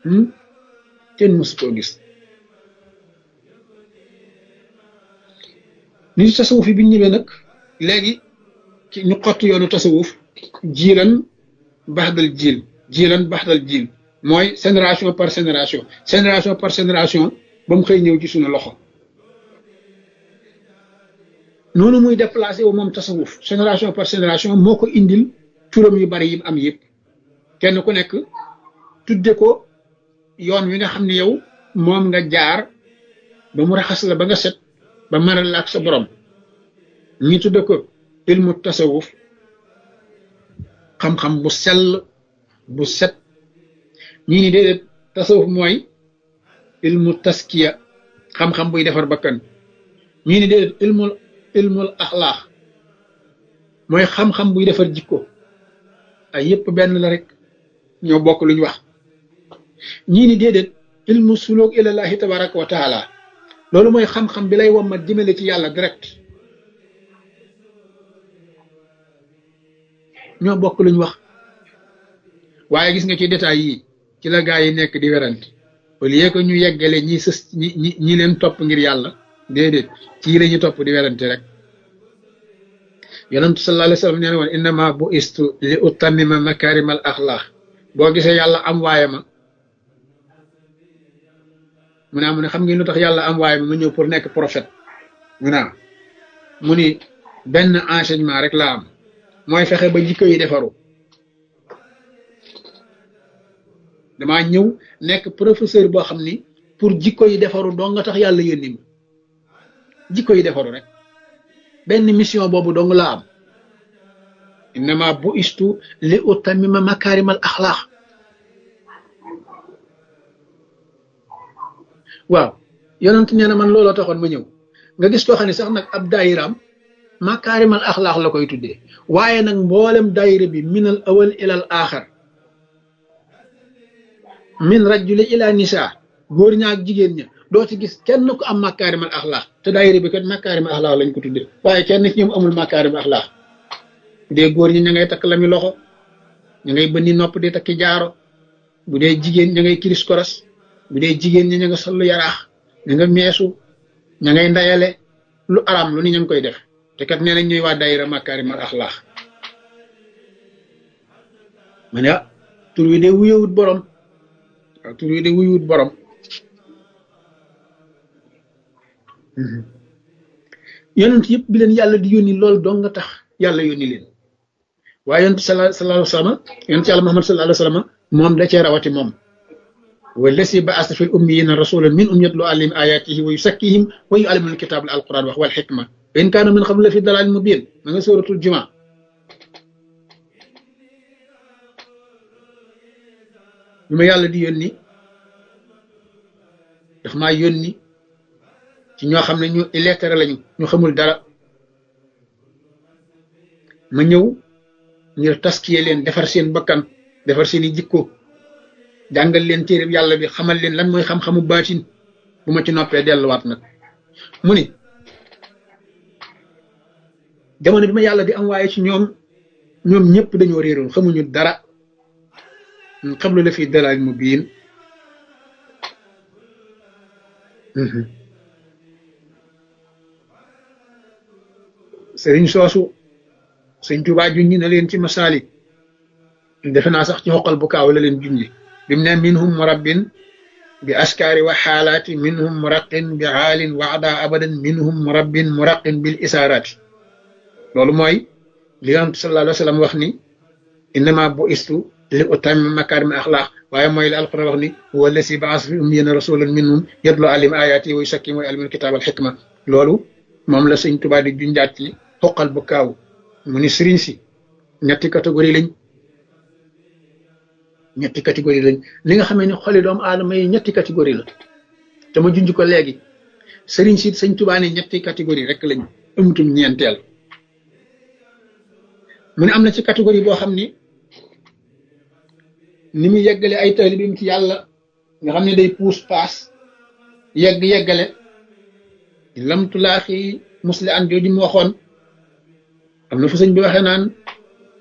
kenn mësu koo gis nit tasawuf yi bi ñu ñëwee nag léegi ci ñu xott yoonu tasawuf jiilan baxdal jiil jiilan baxdal jiil mooy génération par génération génération par génération ba mu xëy ñëw ci suñu loxo noonu muy déplacé wu moom tasawuf génération par génération moo ko indil turam yu bari yi am yëpp kenn ku nekk tudde ko yoon wi nga xam ne yow moom nga jaar ba mu raxas la ba nga set ba maral la ak sa borom ñi tudde ko ilmu tasawuf xam-xam bu sell bu set ñii ni déedéet tasawuf mooy ilmu taskiya xam-xam buy defar bakkan ñii ni déedéet ilmul ilmul axlaax mooy xam-xam buy defar jikko ay yépp benn la rek ñoo bokk luñ wax ñii ni déedéet ilmu suluk ilallahi tabaraka wa taala loolu mooy xam-xam bi lay wommat jëmale ci yàlla direct ñoo bokk luñ wax waaye gis nga ci détails yi ci la gaa yi nekk di werante au lieu que ñu yeggale ñi sës ñi ñi ñi leen topp ngir yàlla déedéet ci la ñu topp di werante rek yonentu sallallahu alayhi wa sallam nee na woon innama bu istu li utammima makarimal axlaax boo gisee yàlla am waaye ma mu ne mu ne xam ngeen lu tax yàlla am waaye ma ma ñëw pour nekk prophète mu ne mu ni benn enseignement rek la am mooy fexe ba jikko yi defaru damaa ñëw nekk professeur boo xam ni pour jikko yi defaru dong nga tax yàlla yónni ma jikko yi defaru rek benn mission boobu dong la am innama bu istu li utammima makarimal axlaax waaw yonent nee na man looloo taxoon ma ñëw nga gis koo xam ne sax nag ab daayiraam makaarimal axlaax la koy tuddee waaye nag mboolem daayira bi minal awal ilal aaxar min rajuli ila nisa góor ña ak jigéen ña doo ci gis kenn ku am makaarimal axlaax te daayira bi kat makaarimal axlaax lañ ko tuddee waaye kenn ci ñoom amul makaarimal axlaax bu dee góor ñi ña ngay takk lami loxo ña ngay bënni nopp di takki jaaro bu dee jigéen ña ngay kiris koras bu dee jigéen ñi ña nga sollu yaraax ña nga meesu ña ngay ndayale lu araam lu ni ña ngi koy def te kat nee nañ ñuy waa daayira makaarimal axlaax ma ne ah tur wi de wuyewut borom waaw tur wi de wuyewut borom yonent yëpp bi leen yàlla di yónni loolu dong nga tax yàlla yónni leen waaye yonent sallallahu alayhi wa sallam yonent yàlla Muhammad sallallahu alayhi wa sallam moom da cee rawati moom والذي بعث في الأميين رسولا منهم يتلو عليهم آياته ويزكيهم ويعلمهم الكتاب القرآن وهو الحكمة وإن كانوا من قبل في ضلال مبين من سورة الجمعة بما يالا دي يوني daf maa yónni ci ñoo xam ne ñu illettré lañu ñu xamul dara ma ñëw ngir taskiye leen defar seen bakkan defar seen i jikko jàngal leen téere yàlla bi xamal leen lan mooy xam-xamu baatin bu ma ci noppee delluwaat nag mu ni jamono bi ma yàlla di am waaye ci ñoom ñoom ñëpp dañoo réeroon xamuñu dara xam lu la fi dalal mu biin sëriñ soosu sëñ Tuubaa junñi na leen ci masaalik defe naa sax ci xoqal bu kaaw la leen junñi bim ne minhum murabbin bi askaari wa xaalaati minhum muraqin bi xaalin waxda abadan minhum murabbin muraqin bil isaaraati loolu mooy li yonent sallallahu alayhi wa sallam wax ni innama bu istu li utammima makaarima axlaaq waaye mooy li alquran wax ni huwa allasi baas fi ummiyina rasulan minhum yatlu alim ayaati wa yusakkim wa yuallimul kitaab al xikma loolu moom la sëñ Tuubaa di junjaat ci xoqal bu kaaw mu ni sëriñ si ñetti catégorie lañ ñetti catégorie lañ li nga xamee ni xoli doomu aadama yi ñetti catégorie la te ma junj ko léegi sëriñ si sëñ Tuubaa ne ñetti catégorie rek lañ amutum ñeenteel mu ne am na ci catégorie boo xam ni ni mu yeggale ay taalibeem ci yàlla nga xam ne day puus paas yegg yeggale lamtulaaxi musli an jooju mu waxoon am na fu sëñ bi waxee naan